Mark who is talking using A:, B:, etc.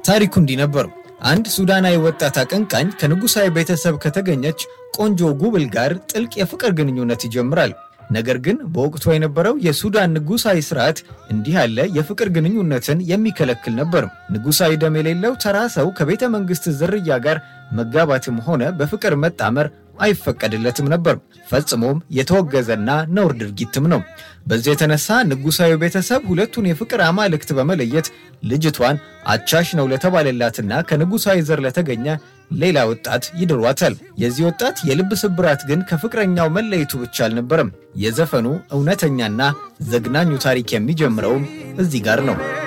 A: ታሪኩ እንዲህ ነበር። አንድ ሱዳናዊ ወጣት አቀንቃኝ ከንጉሣዊ ቤተሰብ ከተገኘች ቆንጆ ጉብል ጋር ጥልቅ የፍቅር ግንኙነት ይጀምራል። ነገር ግን በወቅቱ የነበረው የሱዳን ንጉሣዊ ስርዓት እንዲህ ያለ የፍቅር ግንኙነትን የሚከለክል ነበር። ንጉሣዊ ደም የሌለው ተራ ሰው ከቤተ መንግሥት ዝርያ ጋር መጋባትም ሆነ በፍቅር መጣመር አይፈቀድለትም ነበር። ፈጽሞም የተወገዘና ነውር ድርጊትም ነው። በዚህ የተነሳ ንጉሣዊ ቤተሰብ ሁለቱን የፍቅር አማልክት በመለየት ልጅቷን አቻሽ ነው ለተባለላትና ከንጉሣዊ ዘር ለተገኘ ሌላ ወጣት ይድሯታል። የዚህ ወጣት የልብ ስብራት ግን ከፍቅረኛው መለየቱ ብቻ አልነበረም። የዘፈኑ እውነተኛና ዘግናኙ ታሪክ የሚጀምረውም እዚህ ጋር ነው።